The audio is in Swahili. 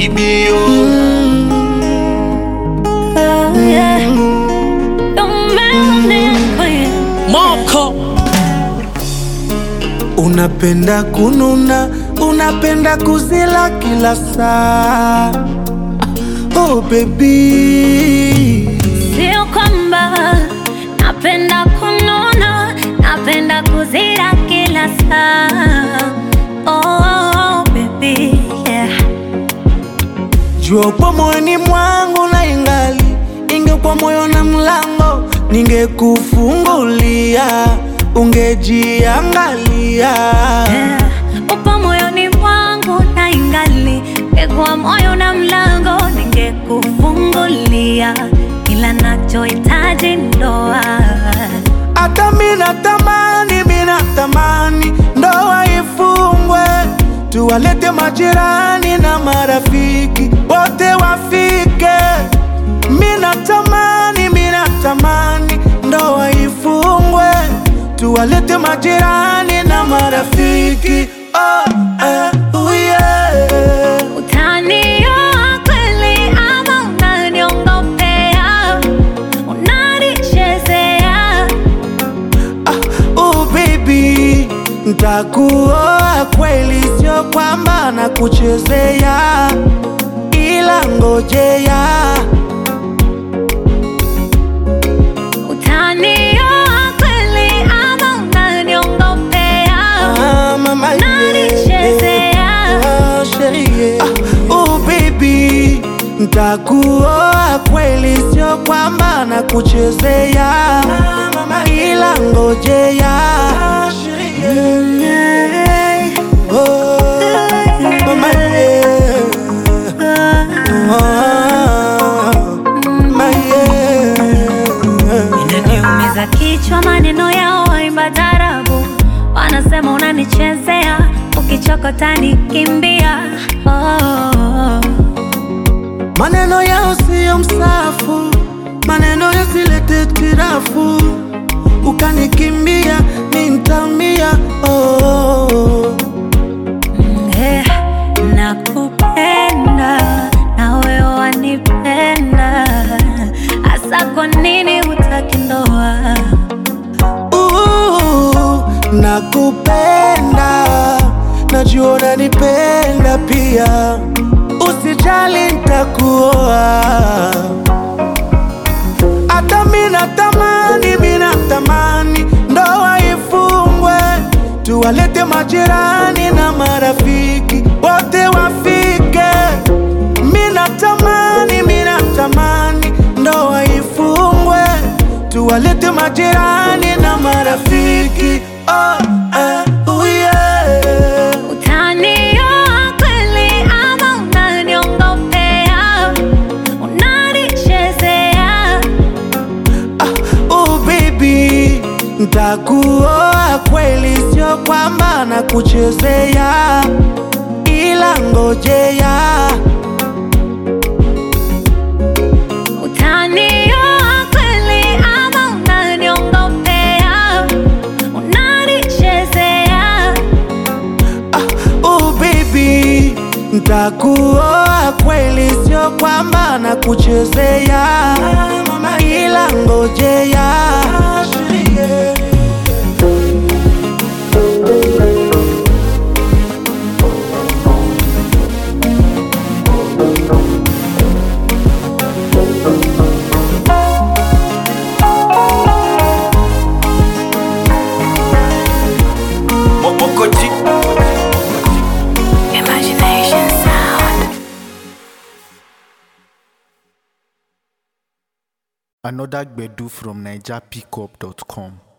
baby, oh. Moko Unapenda kununa, unapenda kuzila kila saa. Oh baby, Sio kwamba napenda kununa, napenda kuzira kila saa. Oh, baby, yeah. jua upo moyoni mwangu na ingali ingekuwa moyo na mlango, ningekufungulia ungejiangalia. Yeah. Upo moyoni mwangu na ingali ngekuwa moyo na mlango ningekufungulia, ila nachohitaji ndoa. Hata mina tamani, mina tamani ndoa ifungwe, tuwalete majirani na marafiki wote wafike. Mina tamani, mina tamani ndoa ifungwe, tuwalete majirani na marafiki oh, eh, oh yeah. Utanioa kweli ama unaniongopea? Unanichezea? Oh baby, ntakuoa kweli, sio kwamba nakuchezea, ila ngojea Utanioa kweli ama unaniongopea? Ah, mama, yeah. Unanichezea? Ah, sherie. Ah, oh baby, ntakuoa kweli, sio kwamba nakuchezea, ila ngojea Yeah. Oh, mama, yeah. Inaniumiza kichwa maneno yao waimba tarabu, wanasema unanichezea, ukichokota nikimbia. Oh. Maneno yao siyo msafu, maneno yasilete tirafu, ukanikimbia mi ntaumia. Oh, Eh, nakupenda na wewe wanipenda, hasa kwa nini hutaki ndoa? uh, nakupenda, najua unanipenda pia, usijali ntakuoa. Hata mina tamani, mina tamani ndoa ifungwe, tuwalete majirani na marafiki wote wafike. Mina tamani, mina tamani ndoa ifungwe, tuwalete majirani na marafiki oh, eh, oh yeah. Utanioa kweli ama unaniongopea? Unanichezea? Oh baby, ntakuoa kweli, sio kwamba nakuchezea, ila ngojea Utanioa kweli ama unaniongopea? Unanichezea? Oh baby, ntakuoa kweli, sio kwamba nakuchezea, ila ngojea Moko G. Imagination sound. Another Gbedu from NigerPickup.com.